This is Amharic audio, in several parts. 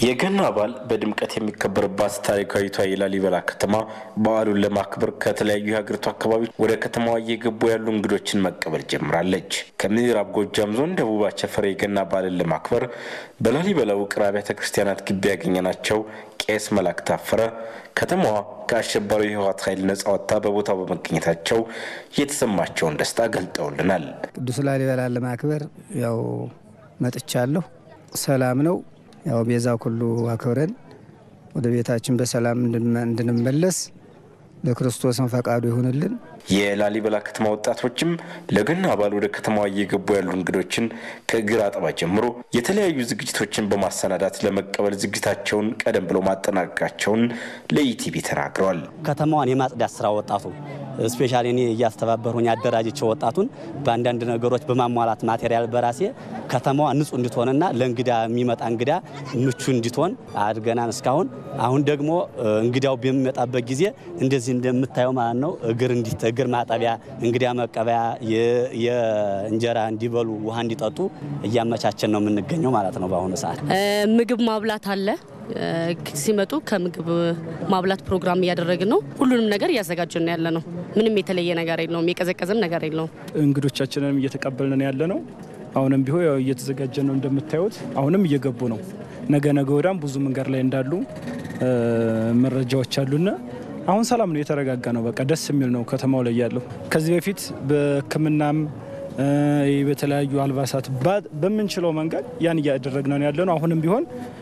የገና በዓል በድምቀት የሚከበርባት ታሪካዊቷ የላሊበላ ከተማ በዓሉን ለማክበር ከተለያዩ የሀገሪቱ አካባቢዎች ወደ ከተማዋ እየገቡ ያሉ እንግዶችን መቀበል ጀምራለች። ከምዕራብ ጎጃም ዞን ደቡብ አቸፈር የገና በዓልን ለማክበር በላሊበላ ውቅር አብያተ ክርስቲያናት ግቢ ያገኘናቸው ቄስ መላክ ታፈረ ከተማዋ ከአሸባሪው የህወሓት ኃይል ነጻ ወጥታ በቦታው በመገኘታቸው የተሰማቸውን ደስታ ገልጠውልናል። ቅዱስ ላሊበላን ለማክበር ያው መጥቻለሁ። ሰላም ነው። ያው ቤዛ ኩሉ አክብረን ወደ ቤታችን በሰላም እንድንመለስ ለክርስቶስን ፈቃዱ ይሁንልን። የላሊበላ ከተማ ወጣቶችም ለገና በዓል ወደ ከተማዋ እየገቡ ያሉ እንግዶችን ከእግር አጠባ ጀምሮ የተለያዩ ዝግጅቶችን በማሰናዳት ለመቀበል ዝግጅታቸውን ቀደም ብሎ ማጠናቀቃቸውን ለኢቲቪ ተናግረዋል። ከተማዋን የማጽዳት ስራ ወጣቱ ስፔሻሊ እኔ እያስተባበርሁኝ ያደራጅቸው ወጣቱን በአንዳንድ ነገሮች በማሟላት ማቴሪያል በራሴ ከተማዋ ንጹህ እንድትሆንና ለእንግዳ የሚመጣ እንግዳ ምቹ እንድትሆን አድርገናል እስካሁን። አሁን ደግሞ እንግዳው በሚመጣበት ጊዜ እንደዚህ እንደምታየው ማለት ነው እግር እንዲት እግር ማጠቢያ፣ እንግዳ መቀበያ፣ የእንጀራ እንዲበሉ ውሃ እንዲጠጡ እያመቻቸን ነው የምንገኘው ማለት ነው። በአሁኑ ሰዓት ምግብ ማብላት አለ። ሲመጡ ከምግብ ማብላት ፕሮግራም እያደረግን ነው። ሁሉንም ነገር እያዘጋጀን ነው ያለ ነው። ምንም የተለየ ነገር የለውም። የቀዘቀዘም ነገር የለውም። እንግዶቻችንንም እየተቀበልን ያለ ነው። አሁንም ቢሆን ያው እየተዘጋጀ ነው እንደምታዩት። አሁንም እየገቡ ነው። ነገ ነገ ወዳም ብዙ መንገድ ላይ እንዳሉ መረጃዎች አሉና አሁን ሰላም ነው፣ የተረጋጋ ነው። በቃ ደስ የሚል ነው ከተማው ላይ ያለው። ከዚህ በፊት በሕክምናም በተለያዩ አልባሳት በምንችለው መንገድ ያን እያደረግን ነው ያለ ነው። አሁንም ቢሆን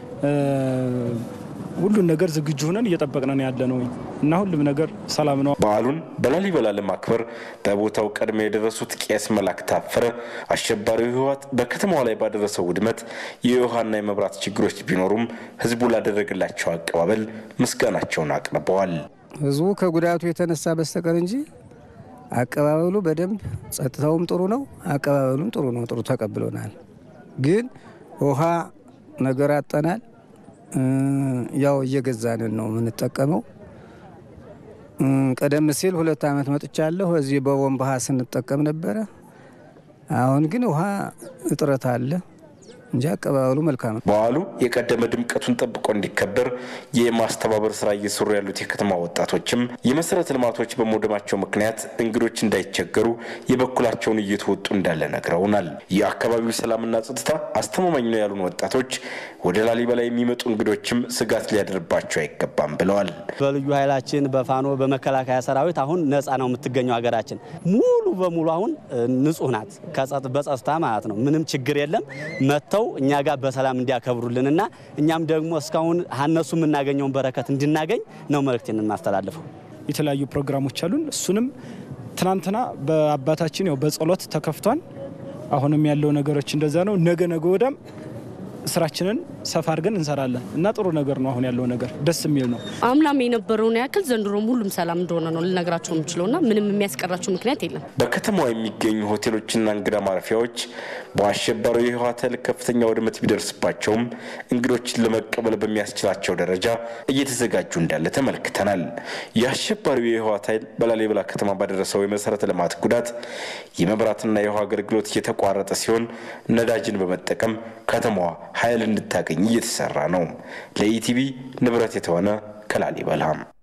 ሁሉን ነገር ዝግጁ ሆነን እየጠበቅነን ያለ ነው እና ሁሉም ነገር ሰላም ነው። በዓሉን በላሊበላ ለማክበር በቦታው ቀድሞ የደረሱት ቄስ መላክ ታፈረ አሸባሪው ህወሓት በከተማዋ ላይ ባደረሰው ውድመት የውሃና የመብራት ችግሮች ቢኖሩም ህዝቡ ላደረገላቸው አቀባበል ምስጋናቸውን አቅርበዋል። ህዝቡ ከጉዳቱ የተነሳ በስተቀር እንጂ አቀባበሉ በደንብ ጸጥታውም ጥሩ ነው፣ አቀባበሉም ጥሩ ነው። ጥሩ ተቀብሎናል። ግን ውሃ ነገር አጠናል። ያው እየገዛንን ነው የምንጠቀመው። ቀደም ሲል ሁለት ዓመት መጥቻለሁ። እዚህ በቦምብ ውሃ ስንጠቀም ነበረ። አሁን ግን ውሃ እጥረት አለ እንጂ አቀባበሉ መልካም ነው። በዓሉ የቀደመ ድምቀቱን ጠብቆ እንዲከበር የማስተባበር ስራ እየሰሩ ያሉት የከተማ ወጣቶችም የመሰረተ ልማቶች በመውደማቸው ምክንያት እንግዶች እንዳይቸገሩ የበኩላቸውን እየተወጡ እንዳለ ነግረውናል። የአካባቢው ሰላምና ጸጥታ አስተማማኝ ነው ያሉን ወጣቶች ወደ ላሊበላ የሚመጡ እንግዶችም ስጋት ሊያደርባቸው አይገባም ብለዋል። በልዩ ኃይላችን በፋኖ በመከላከያ ሰራዊት አሁን ነፃ ነው የምትገኘው ሀገራችን ሙሉ በሙሉ አሁን ንጹህ ናት፣ በጸጥታ ማለት ነው። ምንም ችግር የለም መጥተው እኛ ጋር በሰላም እንዲያከብሩልንና እኛም ደግሞ እስካሁን ሀነሱ የምናገኘውን በረከት እንድናገኝ ነው መልእክቴን የማስተላልፈው። የተለያዩ ፕሮግራሞች አሉን። እሱንም ትናንትና በአባታችን ያው በጸሎት ተከፍቷል። አሁንም ያለው ነገሮች እንደዛ ነው። ነገ ነገ ወዳም ስራችንን ሰፋ አድርገን እንሰራለን እና ጥሩ ነገር ነው። አሁን ያለው ነገር ደስ የሚል ነው። አምናም የነበረውን ያክል ዘንድሮም ሁሉም ሰላም እንደሆነ ነው ልነግራቸው የምችለውና ምንም የሚያስቀራቸው ምክንያት የለም። በከተማዋ የሚገኙ ሆቴሎችና እንግዳ ማረፊያዎች በአሸባሪው የህወሓት ኃይል ከፍተኛ ውድመት ቢደርስባቸውም እንግዶችን ለመቀበል በሚያስችላቸው ደረጃ እየተዘጋጁ እንዳለ ተመልክተናል። የአሸባሪው የህወሓት ኃይል በላሊበላ ከተማ ባደረሰው የመሰረተ ልማት ጉዳት የመብራትና የውሃ አገልግሎት እየተቋረጠ ሲሆን ነዳጅን በመጠቀም ከተማዋ ኃይል እንድታገኝ እየተሰራ ነው። ለኢቲቪ ንብረት የተሆነ ከላሊበላም